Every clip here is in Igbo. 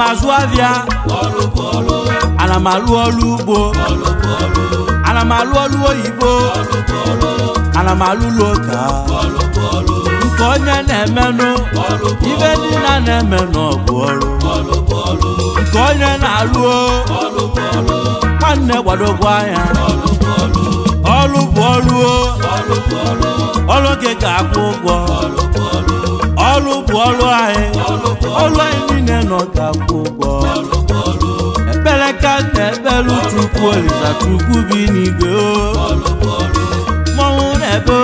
azụ ahịa ana m alụ ọrụ ugbo ana m alụ ọrụ oyibo ana m alụlụ ụka nke onye na-emenụ ibe niile a na-eme n'ọgụ ọrụ nke onye na-alụ nwanne gbadogwa anya ọrụ bụ ọrụ ọrụ gị ga-akwụ ụgwọ ọrụ bụ ọrụ anyị ọrụ anyị niile nọ ga-akwụ ụgwọ ekpere ka na-ekpere chukwu olisa chukwu bi n'igwe o mmọnwụ na-ebe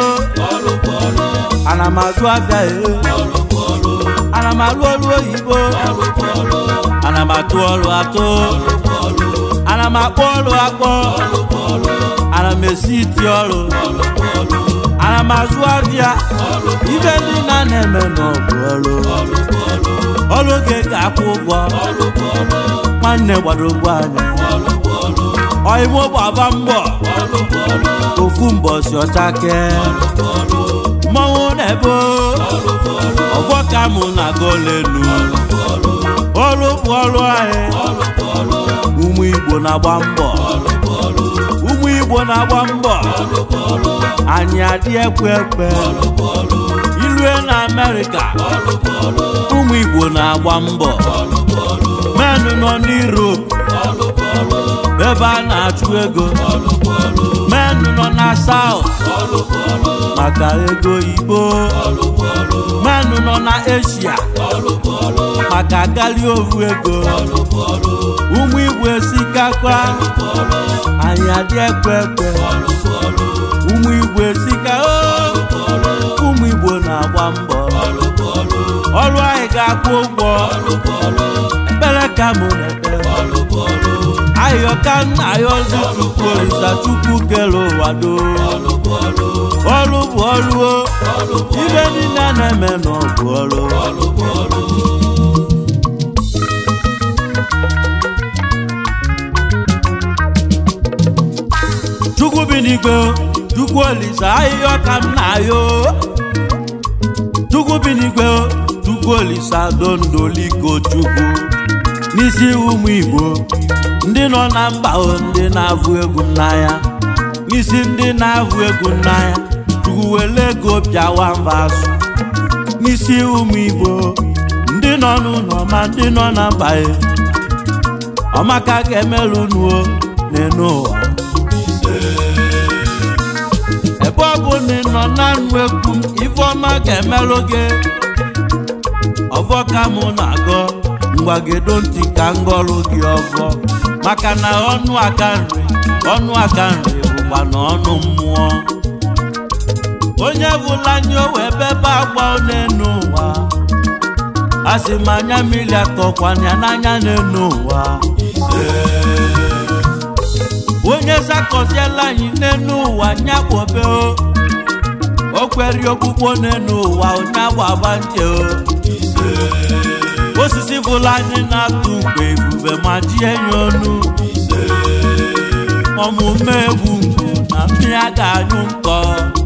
ana m azụ abịa e ana m alụ ọrụ oyibo ana m atụ ọrụ atụ ana m akpọ ọrụ akpọ ana m esi iti ọrụ ana m azụ abịa ibe ndị na na-eme n'ọgụ ọrụ ọrụ oge ga-akwụ ụgwọ nwanne gbadogbo anya ọyịmụ gbaba mbọ ofu mbọsi ọchake mmọnwụ na-ebe ọgbọ ka mụ na golenu ọrụ bụ ọrụ anyị ụmụ igbo na-agba mbọ ụmụ igbo na-agba mbọ anyị adị ekwe ekwe ilue na amerịka ụmụ igbo na-agba mbọ menụ nọ n'Europe ebe a na-achụ ego menụ nọ na South maka ego Igbo menụ nọ na Asia maka gali ovu ego ụmụ Igbo esikakwa anyị adị ekwe ekwe ụmụ Igbo esika o ụmụ Igbo na-agba mbọ ọrụ anyị ga-akwụ ụgwọ ekpere ka mụ na-ekpere ayọka nna ya ozi chukwu olisa chukwu kere ụwa do ọrụ bụ ọrụ o ibe niile na-eme n'ọbụ ọrụ chukwu bi n'igwe chukwu olisa ahịhịa ka m na-ayọ chukwu bi n'igwe chukwu olisa dondoliko chukwu n'isi ụmụ igbo ndị nọ na mba ndị na-avụ egwu n'anya n'isi ndị na-avụ egwu n'anya chukwu were ego bịawa mba asụ n'isi ụmụ igbo ndị nọ n'ụlọ ma ndị nọ na mba ọmaka ga-emerụ nuo n'enu ụwa ebe ọ bụ na ị nọ na nnu ekwu m ifeọma ga-emerụ gị ọvọ ka mụ na-agọ mgbagedo ntị ka ngọrụ gị ọgọ maka na ọnụ aka nri ọnụ aka nri bụkwa na ọnụ mmụọ onye bụla anya o wee bebe agwa n'enu ụwa a sị m anya mmiri akọkwana ya n'anya n'enu ụwa onye zakọziela anyị n'enu ụwa nyakpobe o kweri okpukpo n'enu ụwa onye agbaba nche o osisi bụla anyị na-atụ mgbe ebube ma ji enyi ọnụ ọmụme egwu mgbu na mmiri a ga-anyụ nkọ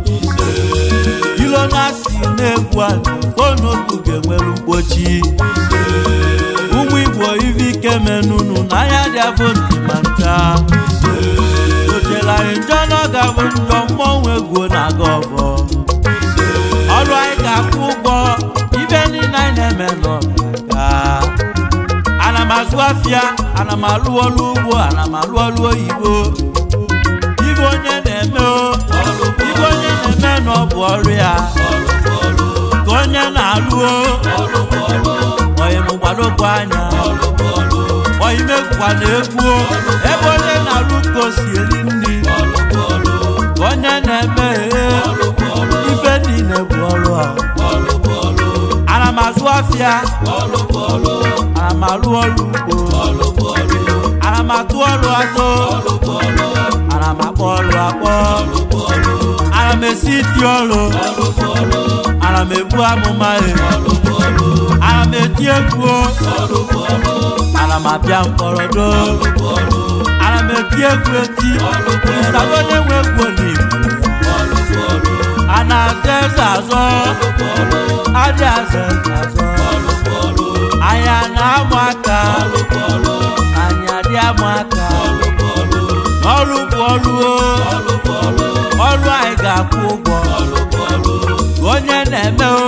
ilo na-asị na-egwu anyị fonotu ga-enwere mkpochi ụmụ igbo ive ike menunu n'anya dị afọ ntị ma ncha ochere anyị njọ na ọ ga-abụ njọ mmọnwụ egwu na-aga ọbọ ọrụ anyị ga-akwụ ụgwọ ibe niile anyị na-eme n'ọbịa ana m azụ afịa ana m alụ ọrụ ugbo ana m alụ ọrụ oyibo ibe onye na-eme o ibe onye na-eme na ọ bụ ọrụ ya ka onye na-alụ o oyi m gbadokwu anya oyi mekwa na egwu o ebe onye na-alụ ka o si eri nri ka onye na-eme ife niile bụ ọrụ a ana m azụ afịa ana m alụ ọrụ ugbo ana m atụ ọrụ atụ ana m akpọ ọrụ akpọ ana m esi iti ọrụ ana m ebu amụma e ana m eti egwu ana m abịa mkpọrọdo ana m eti egwu eti kristian onye nwe egwu n'igbo a na-aza eze azọ adị aza eze azọ a anya na-amụ aka anya dị amụ aka ọrụ bụ ọrụ o ọrụ anyị ga-akwụ ụgwọ onye na-eme o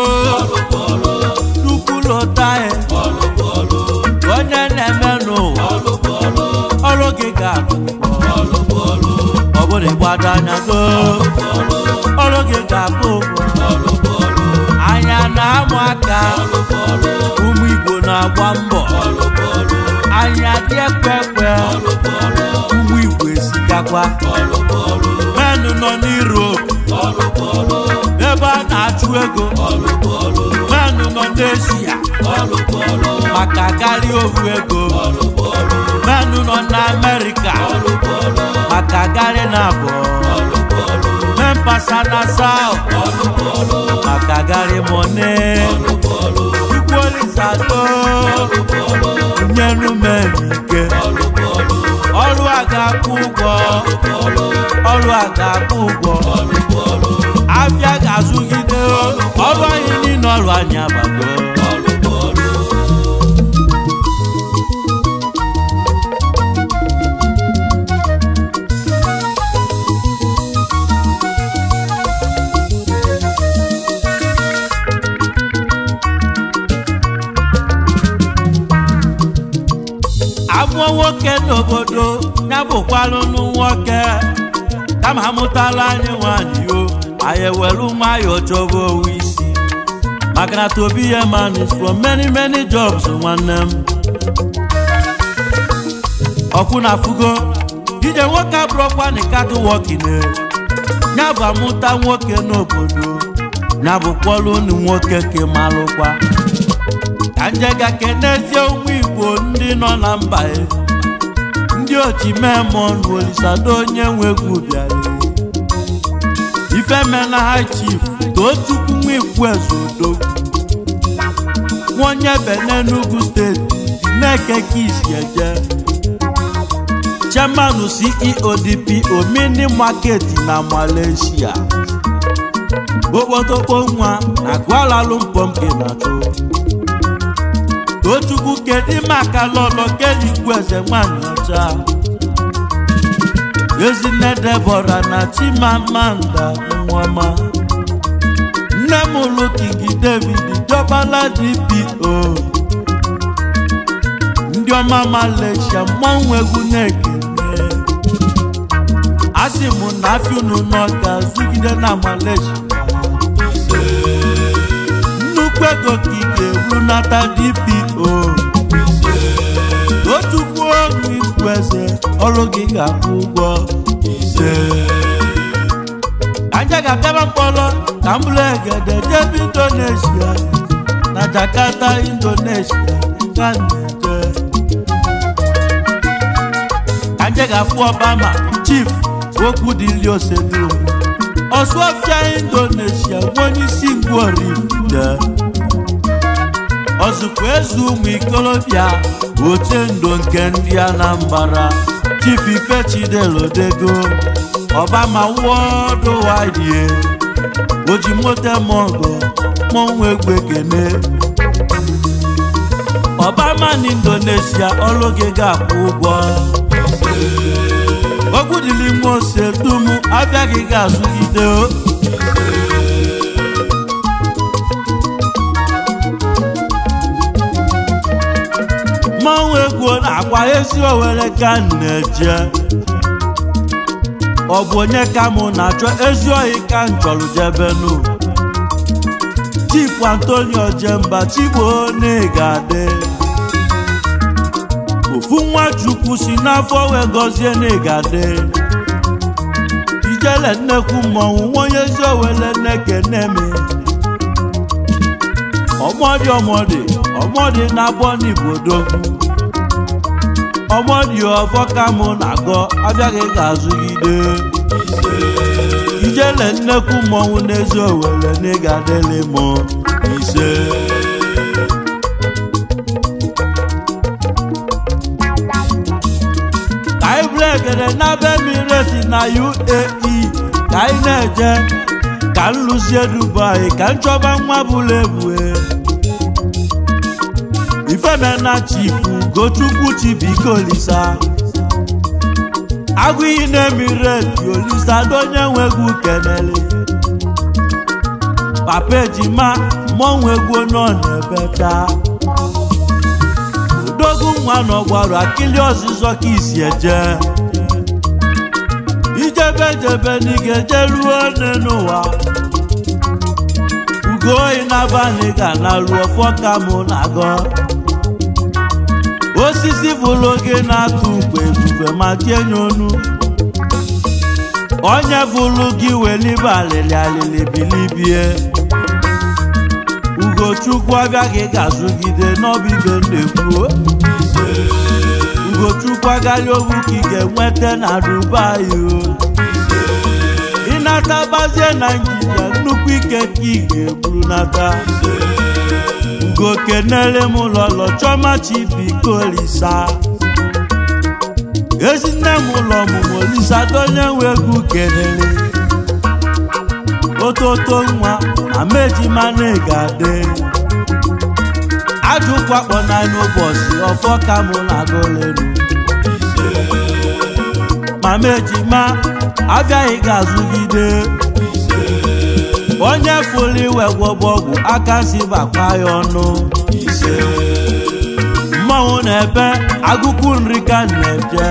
tupu lụta ya onye na-eme n'ụwa ọrụ gị ga-akwụ ụgwọ ọ bụrụ ịgbado anya go ọrụ gị ga-akwụ ụgwọ anya na-amụ aka ụmụ Igbo na-agba mbọ anya dị ekwe ekwe ụmụ Igbo esikakwa menụ nọ n'Europe ebe a na-achụ ego menụ nọ n'Asia maka karịa ohu ego menụ nọ n'Amerika maka garị na abụọ mempasa na South maka garị mone ikwuolisado nyenu menike ọrụ a ga-akwụ ụgwọ ọrụ a ga-akwụ ụgwọ afịa ga-azụgide ọrụ anyị niile ọrụ anyị abago amụọ nwoke n'obodo ya bụkwanụnụ nwoke kama amụtala anyị nwanyị o anyị ewelu nwayọọ chọba owu isi maka na tobi ihe man is from many many jobs nwanne m ọkwụ na fugo ije nwoke abụrụkwa na katụ wọkine ya bụ amụta nwoke n'obodo ya bụkwọlụ ụnụ nwoke ke malụkwa ka njega kenezie ụmụ igbo ndị nọ na mba e ndị ochimemon olisado onye nwegwu bịara ifemena ha chief tochukwu nwikwu ezeodogwu nwaonye bene n'ugwu steeti na-eke kisi eje chairman ceo dpo mini market na malaysia okpotokpo nwa na Kuala Lumpur nke na-achụ tochukwu kedu maka lọlọ keligwu eze nwanyị ọcha ezinne debora na chimamanda nwama nne m lụ kingi david jọbala dpo ndị ọma malaysia mmanwụ egwu na-ekene asị m na afịunu nọ ga-azụgide na malaysia nnukwu ego ka ị ga-eru nata dpo otukwu ọnụ ikwu eze ọrụ gị ga-akwụ ụgwọ ise anja ga-abịaba mkpọrọ ka m bụrụ egede jebe indonesia na jakarta indonesia ka m na-eje anja ga-afụ obama chief okwu dịli osedum ọsụọfịa indonesia nwe onye isi ngworifute ọzụkwa eze ụmụ ikolobịa oche ndo nke ndị anambra chief ifechidelodego ọbama wọdụ wadie ojimote mogo mọnwụ egbe kene ọbama na indonesia ọrụ gị ga-akwụ ụgwọ ogwudili nwa ose dum abịa gị ga-azụgide o mmanwụ egwu na-akwa ezi owere ka m na-eje ọ bụ onye ka mụ na-achọ ezi ohi ka m chọrọ jebenu chifu antonio jemba chigbo na-egade ofu nwa chukwu si n'afọ wee gọzie na-egade ijele nnekwu mmọnwụ nwaonye ezi owere nneke-neme ọmọdị ọmọdị ọmọdị na-abọ n'ibodogwu ọmọdị ọfọ ka mụ na-agọ abịaghị ga-azụgide ijele nnekwu mmọnwụ n'ezi owere n'ịgadịlị m ise ka anyị bụrụ egede na be miresi na uae ka anyị na-eje ka m lụzie dubai ka m chọba nwa bụrụ ebue ife ifemena chifu gochukwu chibike olisa agụ iyi na-emireti olisa donye nwegwu kenele papa ejima mmọnwụ egwu nọ n'ebe taa odogwu nwa nọgwarụ akịlị ọzịzọ ka isi eje ijebe jebe n'ige jeruo n'ụwa ugo oyi n'abalị ga na ruo fọka mụ na-agọ osisi bụrụ oge na-atụ mgbe ebufe ma tienye onu onye bụrụ gị welibe alịlị alịlị bilibie ugochukwu abịaghị ga-azụgide n'ọbibe na-ekwuo ugochukwu agaghị ogwu ka ị ga-enweta na dubai o ịnata gbazie naijiria nnukwu ike ka ị ga-eburu nata ugo kenele m lọlọ chọma chibike olisa ezi nne m ụlọ ọmụmụ olisa donye nwe egwu kenele ototo nwa amejima na-egade ajụkwakpọ n'anya ụbọchị ọfọ ka mụ na-agụleru mama ejima abịaghị ga-azụgide onye fụrụ iwe gwọbọ ọgwụ aka si bakwa ya ọnụ mmanwụ na-ebe agụkwu nri ka na-eje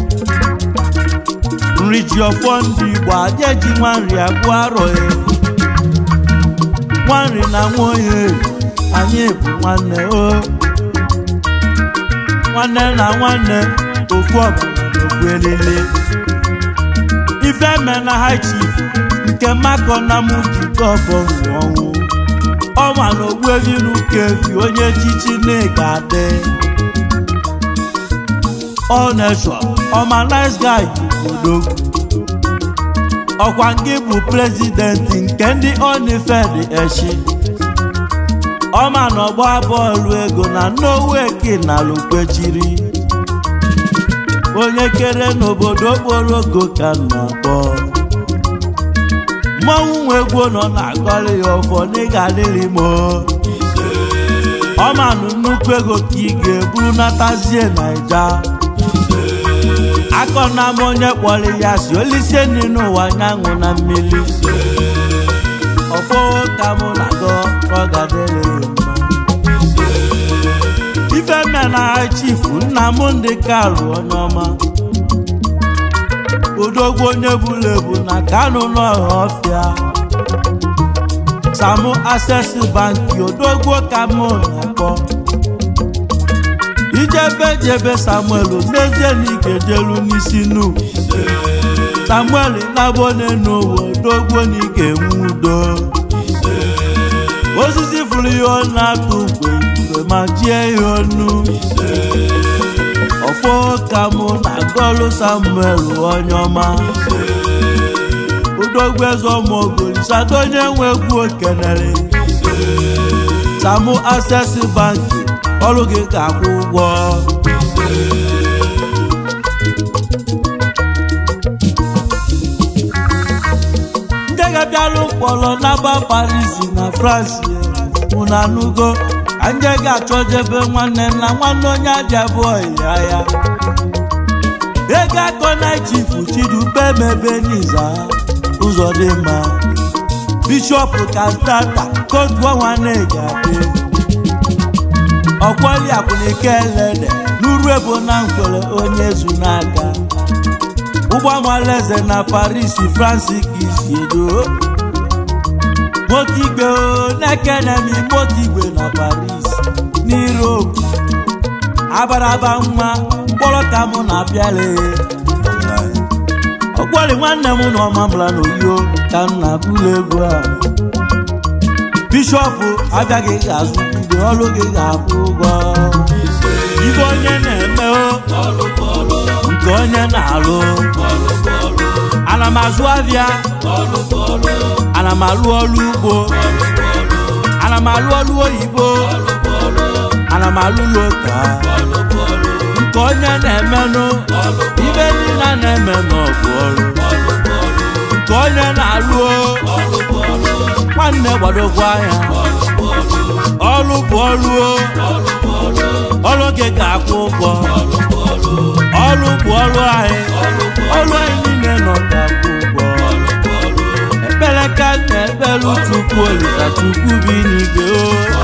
nri ji ọfọ ndị igbo adịeji nwa nri agwụ arọghị nwanri na nwaoye anyị bụ nwanne o nwanne na nwanne ofu ọbụla ofu elele ife me na high chief nke makọ na mụ jikọ ọfọ ọnwụ ọnwa na ogbuevi n'ụka efi onye echichi na-ega adị ọ na-echọ ọma nice guy odogwu ọkwa nke bụ prezidenti nke ndị onifed echi ọma na ọgba bọọlụ ego na noweki na lukwechiri onye kere n'obodo okporo ogo ka na-akpọ mmọnwụ nwe egwu nọ na-agọrị ya ọfọ n'ịga adịrị m ọmanụ nnukwu ego ka ị ga-eburu natazie naija akọ na m onye kpọrọ ya si olisie nri n'ụwa nyanwụ na mmiri ọfọ ka mụ na-agọ ọ ga-adịrị ya mma ife mme na chifu nna m ndị kalụ onye ọma odogwu onye buru ebu na kanụ n'ọha ọfịa samu access banki odogwu ka mụ na-akpọ ijebe jebe samuel n'ezie na ikejelu n'isi nu samuel nabone n'ụwa odogwu na ị ga-enwe udo osisi furu ihe ọ na-atụ mgbe mgbe ma jie ya ọnụ ọfọ ka mụ na gọlụ samuel onye ọma udogwu eze ọmụogolisadụ onye nwe egwu okenere samu access banki ọrụ gị ga-akwụ ụgwọ ndị ga-abịalụ mkpọrọ n'aba paris na france mụna nugo anyị ga-achọ jebe nwanne na nwanne onye aja bụ ya ya ego akọ na chifu chidube mebe n'iza ụzọ dị mma bishọp kantata kotu nwanne ga-adị ọkwali akwụnike elede n'uru ebo na nkwere onye zu n'aka ụgbọamalaeze na paris france ka isi edo motigbe na-ekenemi motigbe na paris n'europe abaraba nwa mkpọrọ ka mụ na-abịale ọkwali nwanne m na ọmambala na oyo ka m na-akụla egwu a bishọp abịaghị ga-azụ bido ọrụ gị ga-akwụ ụgwọ ibe onye na-eme nke onye na-alụ ana m azụ ahịa ana m alụ ọrụ ugbo ana m alụ ọrụ oyibo ana m alụ ụlọụka nke onye na-emenụ ibe niile na-eme n'ọgụ ọrụ nke onye na-alụ nwanne gbadokwa anya ọlụ bụ ọlụ o ọlụ gị ga-akwụ ụgwọ ọlụ bụ ọlụ anyị ọlụ anyị niile nọ ga-akwụ ụgwọ ekpere ka na ekpere chukwu olisa chukwu bi n'igwe o